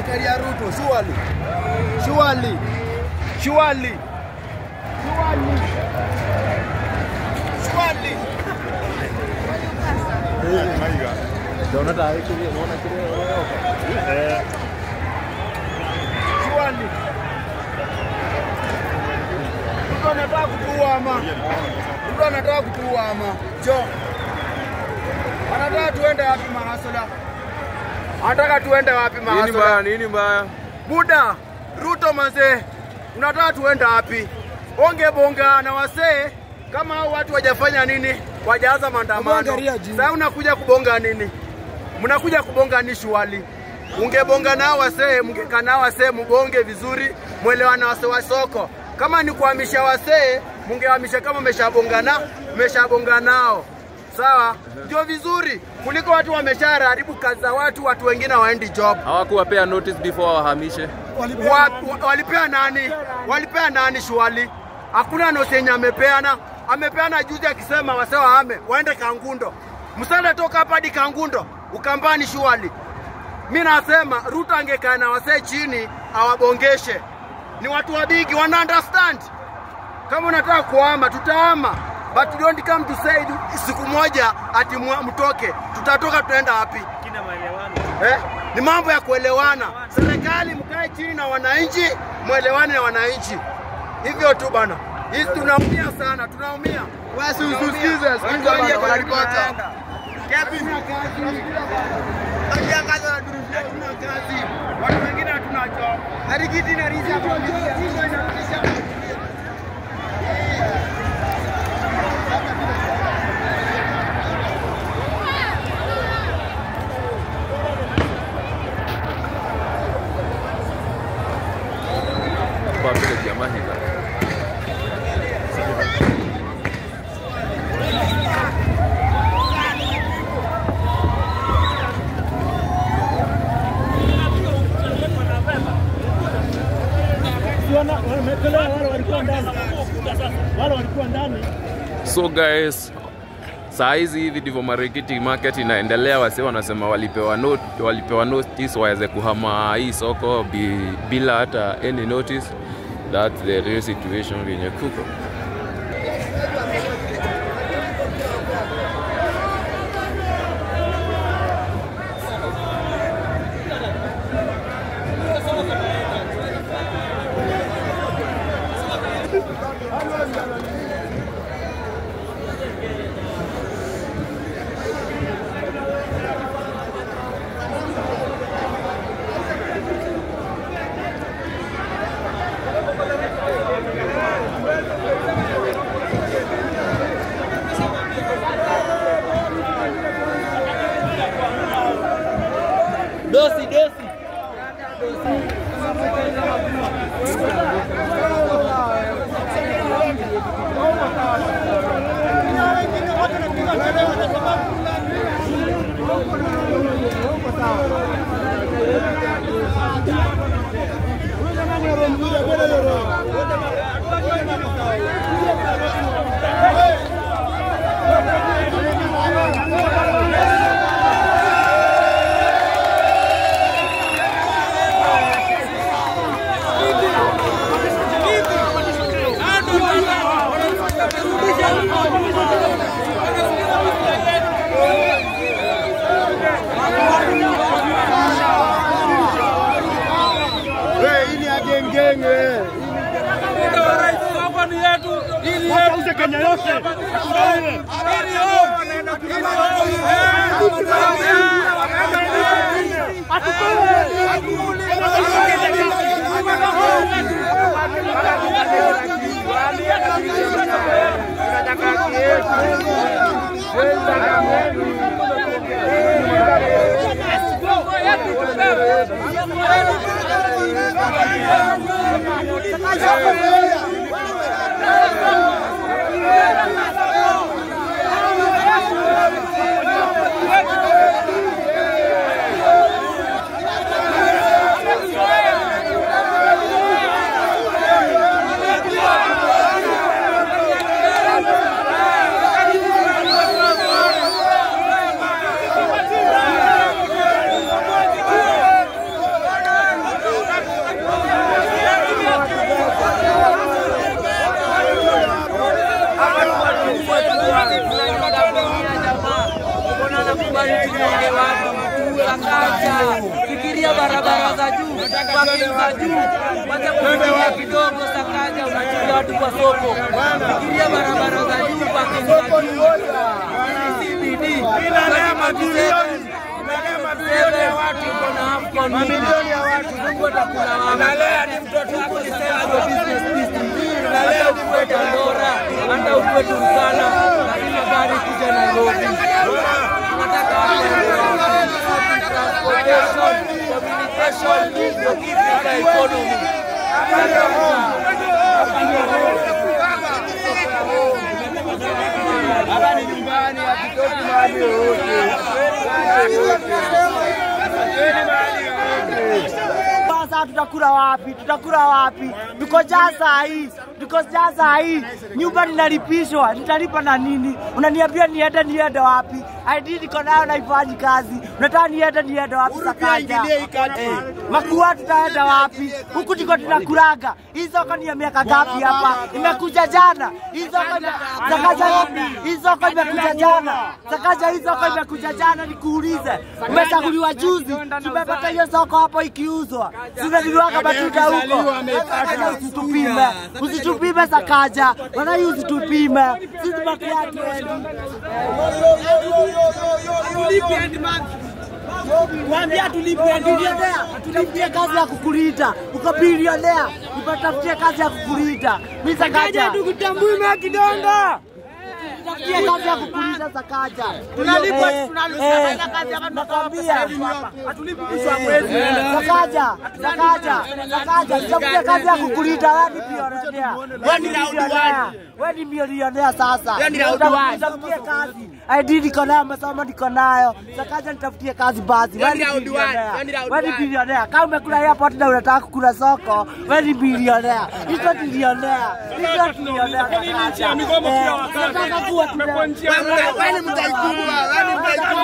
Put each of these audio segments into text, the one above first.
Zakaria Ruto, surely. Surely. Surely. Surely. Surely. Surely. Ruto anataka kutuama. Ruto anataka kutuama. Jo. Anataka tuende wapi mahasala? Anataka tuende wapi Nini mahasala? mbaya? Nini mbaya? Buda, Ruto mazee, unataka tuende wapi? Onge bonga na wasee kama hao watu wajafanya nini, wajaanza maandamano. Kubonga juu. Sasa unakuja kubonga nini? Mnakuja kubonga ni shwali. Ungebonga nao wasee, mngekaa nao wasee, mbonge vizuri, mwelewane na wasee wa soko. Kama ni kuhamisha wasee, mngehamisha kama mmeshabongana, mmeshabonga nao sawa, ndio vizuri kuliko watu wameshaharibu kazi za watu, watu wengine waendi job. Hawakuwapea notice before wahamishe. Wa, wa, walipea nani? Walipea nani shwali? Hakuna nosi yenye amepeana. Amepeana juzi akisema wase wahame waende Kangundo. Msanda toka hapa hadi Kangundo Ukambani shwali. Mi nasema Ruto angekaa na wasee chini awabongeshe. Ni watu wabigi wana understand. Kama unataka kuhama tutahama, but don't come to say siku moja ati mwa- mtoke. Tutatoka tunaenda wapi? eh? Ni mambo ya kuelewana. Serikali mkae chini na wananchi, mwelewane na wananchi, hivyo tu bana. Hii tunaumia sana, tunaumia. Basi usikize, sikiza bana, wanalipata. Hatuna kazi. Tunatangaza na durufu, hatuna kazi. Watu wengine hatuna job. Harikiti na riza Kwa vile jamaa hivi. wametolewa wale walikuwa ndani, wale walikuwa ndani So guys, saa hizi hivi ndivyo Marikiti market inaendelea. Wase wanasema walipewa not, walipewa notice waweze kuhama hii soko bi, bila hata any notice. That's the real situation venye kuko. dosi dosi hii ni ya gengenge. Wakauze Kenya yote atugawie. Hey! barabara za juu, parking za juu, wacha kufikiria kidogo Sakaja, unachukia watu kwa soko. Fikiria barabara za juu, parking za juu, CBD, mamilioni ya watu analea ni mtoto wako hata ukuwe Dandora, hata ukuwe Turkana, lazima gari kuja Nairobi. Tunataka transportation, communication, logistic na economy. Hapa ni nyumbani, hatutoki mahali yoyote. Sasa tutakula wapi? Tutakula wapi? Tuko jaa saa hii, tuko jaa saa hii, nyumba ninalipishwa, nitalipa na nini? Unaniambia niende, niende wapi? ID niko nayo naifanyi kazi, unataka niende, niende wapi? Sakaja eh, makua tutaenda wapi? Huku ndiko tunakulaga. Hii soko ni ya miaka ngapi hapa? Imekuja jana hii soko ime- Sakaja, hii soko imekuja jana Sakaja, hii soko imekuja jana, nikuulize, umechaguliwa juzi, tumepata hiyo soko hapo ikiuzwa, tunanunuaga matunda huko. Sakaja, usitupime, usitupime Sakaja, wana hii usitupime, sisi makua tuendi Mwambia tulipe bilionea, tutafutie kazi ya kukulinda. Uko bilionea, tutafutie kazi ya kukulinda. Mimi Sakaja tukutambui mwa kidonda. Tutafutie kazi ya kukulinda Sakaja. Tunalipwa tunalipwa kazi hapa tunakwambia. Hatulipi mwisho wa mwezi. Sakaja, Sakaja, Sakaja, tutafutie kazi ya kukulinda wewe ni bilionea. Wewe ni bilionea. Wewe ni bilionea sasa. Tutafutie kazi. ID niko nayo, masomo niko nayo. Sakaja nitafutie kazi basi. Wewe ni bilionea. Wewe ni bilionea. Kama umekula airport na unataka kukula soko, wewe ni bilionea. Hizo ni bilionea. Hizo ni bilionea. Sakaja. Eh, Nataka kuwa tuna Wewe ni mtaikubwa, wewe ni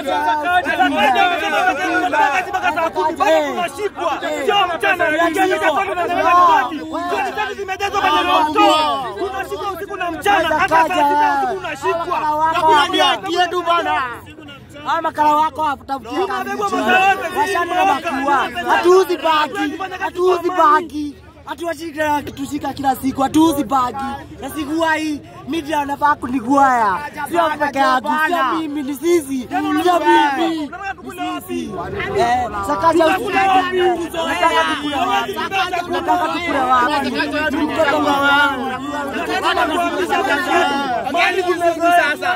Haya makala wako watafutia kazi chini. Washani na makua. Hatuuzi bagi. Hatuuzi bagi. Hatuwashika kitushika kila siku. Hatuuzi bagi. Na siku hii media wanafaa kuniguaya. Sio peke yangu. Sio mimi ni sisi. Sio mimi. Ni sisi. Eh, Sakaja usikati. Nataka tukule wapi? Nataka tukule wapi? Mtoto wangu. Nataka kufikisha Mwani kuzugu sasa.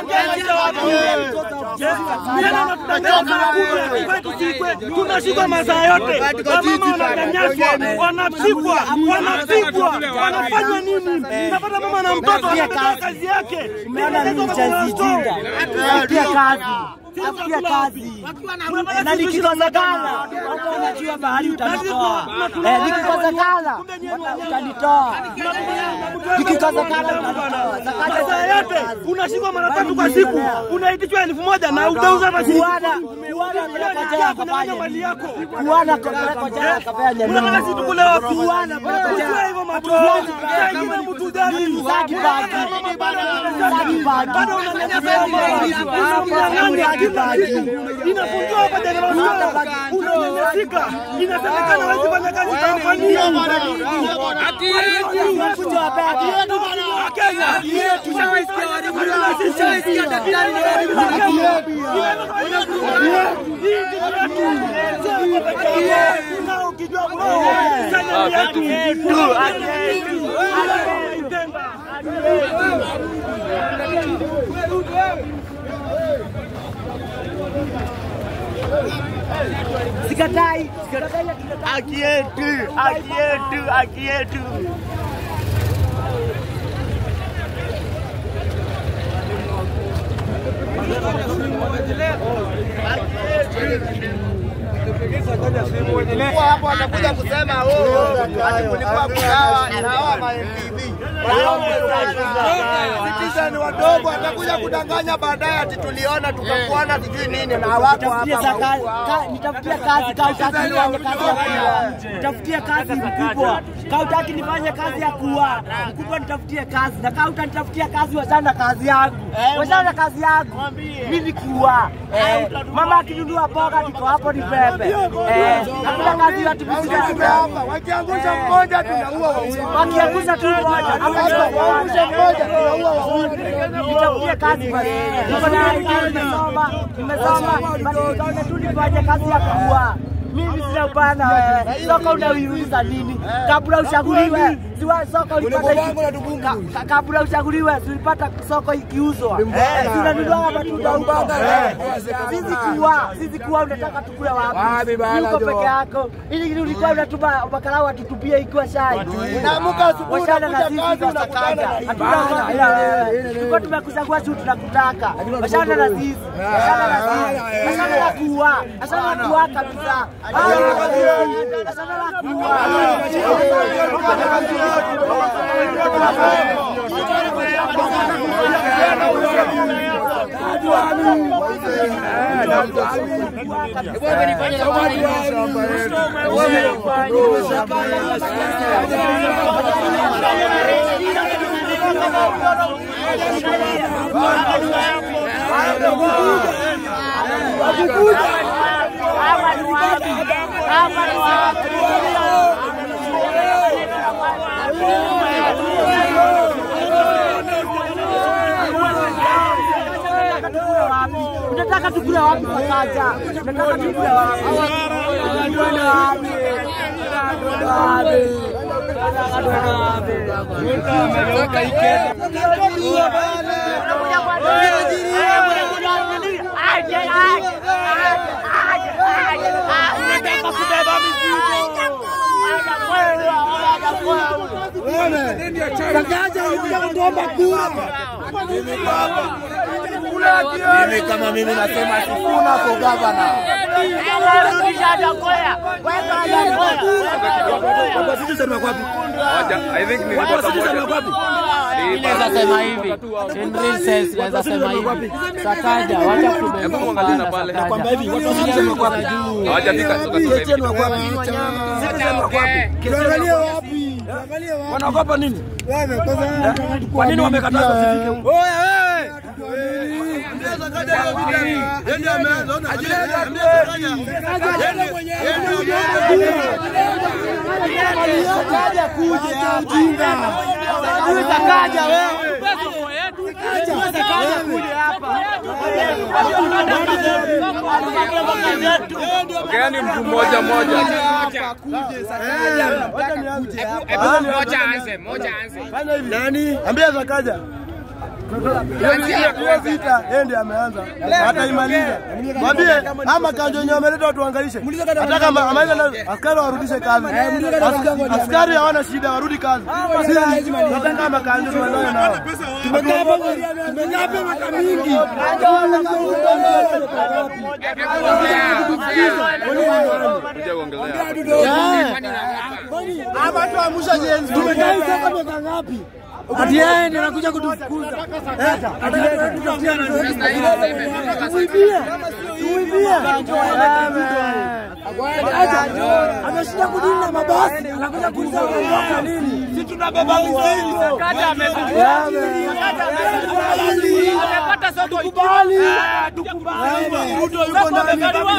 tunashikwa masaa yote, wamama wananyanyaswa, wanapigwa, wanapigwa, wanafanywa nini? Napata mama na mtoto anapata kazi yake, Umeona mimi chazijinga. Tafutia kazi. Tafutia kazi. Na nikikosekana, watu wanajua mahali utanitoa. Eh, nikikosekana, utanitoa. Nikikosekana utanitoa. Sakaja masaa yote unashikwa mara tatu kwa siku, unaitishwa elfu moja na utauza hata shilingi Kuana, kumi. kuana peleka Unajua jela kunyang'anya kafanya mali nini? yako. Kuana peleka jela kafanya Unataka nini? sisi tukule wapi? Kuana peleka Unajua jela. hivyo matoa. Saa ingine mtu gani? Saki bagi. Saki bagi. Bado unanyanyasa mama. Unamnyang'anya kila kitu. Inafungiwa hapa General Store. Unanyanyasika. Inasemekana hawezi fanya kazi Tanzania. Haki yetu. Haki yetu bana. Wakenya. Haki yetu. Ushaisikia daktari na Haki yetu. Sikatai. Sikatai. Haki yetu. Haki yetu. Haki yetu. hapo atakuja kusema oh, ati kulikuwa kugawa na hawa ma MPV. Citizen wadogo atakuja kudanganya baadaye ati tuliona tukakuona sijui nini na hawako Nitafutie hapa. za ka- ka- nitafutie kazi ka utaki nifanye kazi ya kuua. Nitafutie kazi mkubwa. Ka utaki nifanye kazi ya kuua. Mkubwa nitafutie kazi. Na ka utanitafutia kazi wachana na kazi yangu. Wachana na kazi yangu. Mimi kuua. Eh, mama akinunua boga niko hapo ni bebe. Eh, hakuna kazi ya tumisika Hapa wakiangusha mmoja tunaua wawili. wakiangusha tu moja Wakiangusha mmoja tunaua wawili. nitafutie kazi basi. Niko na ID, nimesoma, nimesoma, basi nikaona tu nifanye kazi ya kuua. Mimi sina ubaya na wewe. Soko unaiuliza nini? Kabla uchaguliwe, siwa soko ulipata iki- ka- ka- kabla uchaguliwe, si ulipata soko ikiuzwa. Eh, si unanunua matunda huko. Eh, Sisi kuwa, sisi kuwa unataka tukule wapi? Uko peke yako. Ili ulikuwa unatuma makarau atutupie ikiwa shai. Unaamka asubuhi Wachana na unakuja sisi kazi tunataka. unakutana. Hatuna bila wewe. Tulikuwa tumekuchagua juu tunakutaka. Wachana na sisi. Wachana na sisi. Wachana na kuua. Wachana na kuua kabisa. Wachana na kuua. Unataka tukule wapi Fakaja? Unataka tukule wapi? Tukule wapi? Tukule wapi? Unataka kubeba mizigo. Fakaja ulikuja kutuomba kura. Mimi kama mimi nasema sifuna kwa gavana. Moja, I think nilipata moja. Naweza sema hivi in real sense, naweza sema hivi Sakaja, wacha Hebu muangalie na pale. Hawajafika soka Tuangalie wapi? Wanaogopa nini? Kwa nini wamekataza usifike huko? Sakaja kuja ujinga. Sakaja wewe. Sakaja kuja hapa. Ongeani mtu mmoja mmoja. Nani? Ambia Zakaja. Hiyo vita yeye ndiye ameanza. Ataimaliza. Mwambie ama kanjo yenyewe ameleta watu waangalishe. Hata kama amaliza na askari warudishe kazi. Askari- Askari hawana shida warudi kazi. Sisi tunataka kama kanjo tuelewane nao. Tumekaa hapa tumekaa hapa miaka mingi. Kuja kuongelea. Hapa tuamusha jenzi. Tumekaa hivi hapa miaka ngapi? Ati yeye ndiye anakuja kutufukuza. Tuibie. Tuibie. Ameshinda kudini na mabasi, anakuja kuuza kwa nini? Si tunabeba mizigo. Amepata soko tukubali. Tukubali. Ruto yuko ndani.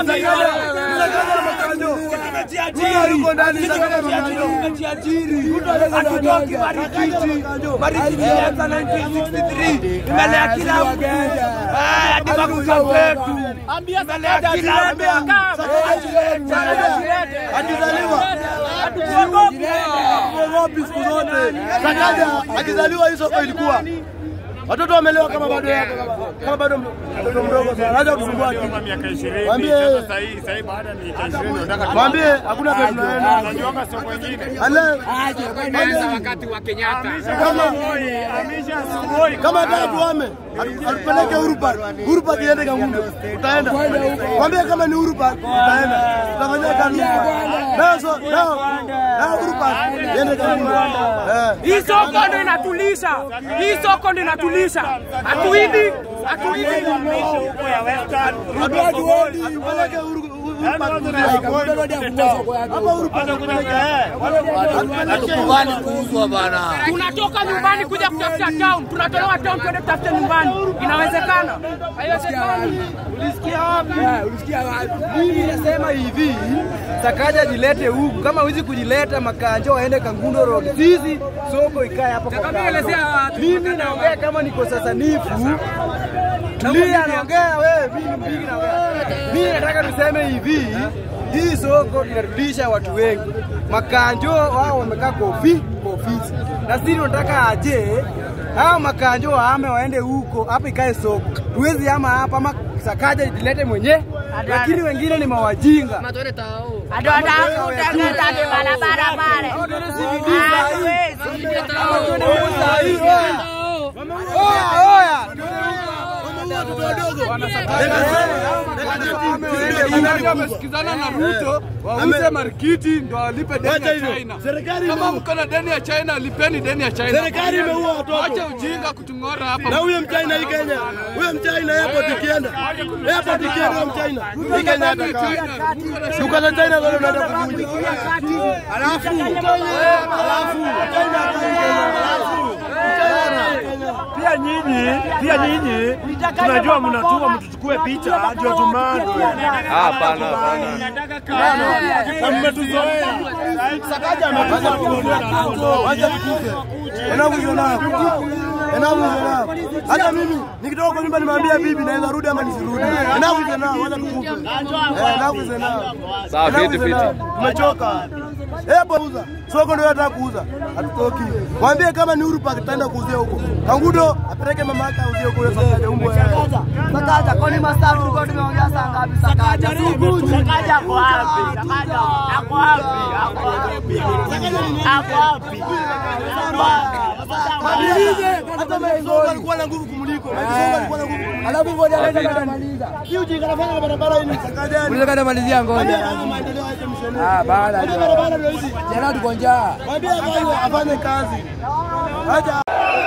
Ruto yuko ndani. Tumejiajiri. Hatutoki Marikiti. Marikiti ilianza 1963. Imelea kila mtu. Eh, hadi makuta wetu. Imelea kila mtu. Akizaliwa hatuogopi siku zote. Sakaja akizaliwa hii soko ilikuwa watoto wamelewa kama bado yako kama bado mtoto mdogo sana. Anaweza kusumbua akili. miaka ishirini Mwambie sasa sahii sahii baada ya miaka ishirini unataka mwambie hakuna pesa tunaenda. tunajiunga soko ingine Ale wakati wa Kenyatta kama amisha asubuhi kama hata tuame atupeleke Urupa Urupa kiende Kangundo utaenda mwambie kama ni Urupa utaenda tutafanyia kazi nao so nao nao Urupa tuende Kangundo. Eh. Hii soko ndo inatulisha, hii soko ndo inatulisha. Hatuidi, hatuidi. Hatuaji wodi, peleke Uhuru- Uhuru Park tulia. Hapa Uhuru Park tupeleke, eh. Hatukubali kuuzwa bana. Tunatoka nyumbani kuja kutafuta town, tunatolewa town kwenda kutafuta nyumbani. Inawezekana? Haiwezekani. Mimi nasema hivi, Sakaja jilete huku, kama huwezi kujileta Makanjo waende Kangundo Road, sisi soko ikae hapo kwa kando. Mimi naongea kama niko sasa nifu Tulia, naongea wewe, mimi ni mpigi naongea. Mimi nataka tuseme hivi, hii soko inarudisha watu wengi. Makanjo wao wamekaa kwa ofi- kwa ofisi, na sisi tunataka aje hao makanjo waame waende huko, hapa ikae soko. Tuwezi ama hapa ama Sakaja ilete mwenye, lakini wengine ni mawajinga. Oya, oya. Wamesikizana na Ruto wauze marikiti ndo walipe deni Wacha ya hivyo. China. Serikali Kama imeua- mko na deni ya China, lipeni deni ya China. Serikali imeua watoto. Acha ujinga kutung'ora hapa. na huyo mchina hii Kenya, huyo mchina airport ikienda, airport ikienda huyo mchina hii Kenya atakaa. Duka za China bado unaenda kuvunja. Alafu alafu China alafu Pia nyinyi, pia nyinyi tunajua mnatuma mtuchukue picha ndio tumandwe. Hapana, hapana. Na mmetuzoea. Sakaja amekuja kuondoa Kangundo. Wacha tukufe. Enough is enough. Enough is enough. Hata mimi nikitoka kwa nyumba nimwambia bibi naweza rudi ama nisirudi. Enough is enough. Wacha tukufe. Eh, Enough is enough. Sawa, Enough fiti is fiti. enough. Tumechoka. Hebu uza. Soko ndio nataka kuuza. Hatutoki. Mwambie kama ni Uhuru Park tutaenda kuuzia huko. Kangundo apeleke mama yake auzie huko hiyo Sakaja umbo yake. Sakaja, kwani masaa tulikuwa tumeongea saa ngapi? Sakaja, Sakaja ako wapi? Sakaja ako wapi? Ako wapi? Ako wapi? Hata Maisonga alikuwa na nguvu kumuliko. Maisonga alikuwa na nguvu kumuliko. Alafu ngoja anaweza kumaliza. Hii ujinga anafanya barabara hii ni Sakaja. Unataka namalizia ngoja. Haya maendeleo yake msheni. Ah, baada Haya barabara ndio hizi. jana tuko njaa. Mwambie afanye afanye kazi. Acha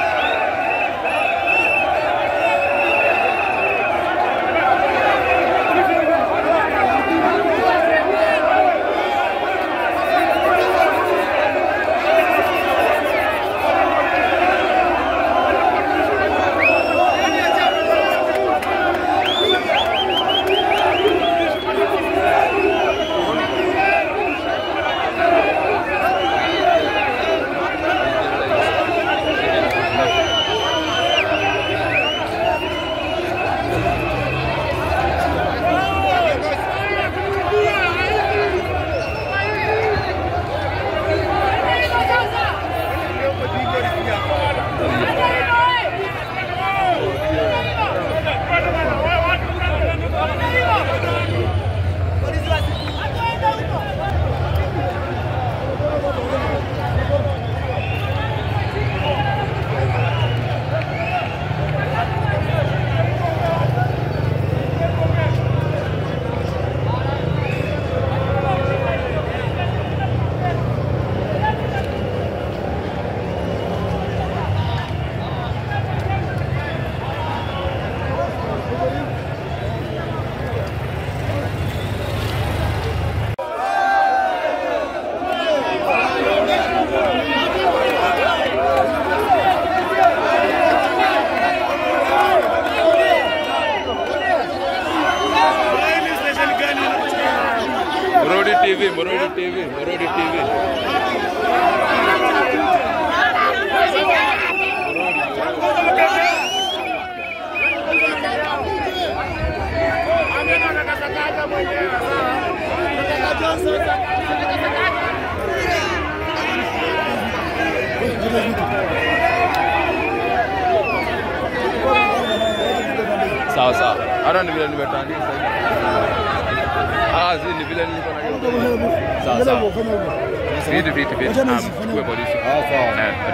Morodi TV, Morodi TV, Morodi TV. Sawa sawa. Hata ni vile nimetandika sasa. Ah, zi ni vile nilikuwa na Sawa sawa. Vitu vitu vitu. Naam, chukue polisi. Ah, sawa.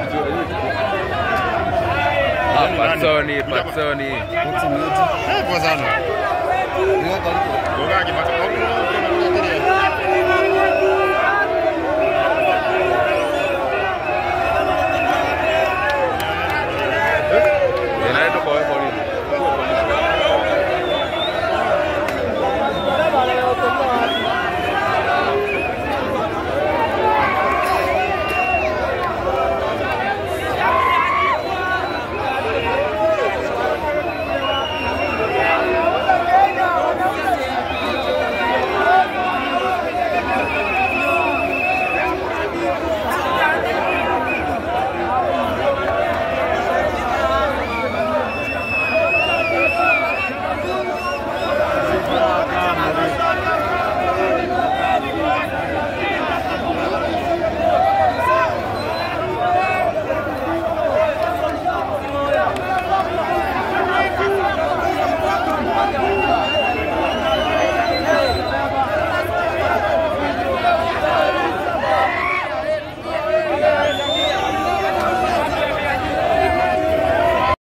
Ah, Patsoni, Patsoni. Poa sana. Ngoja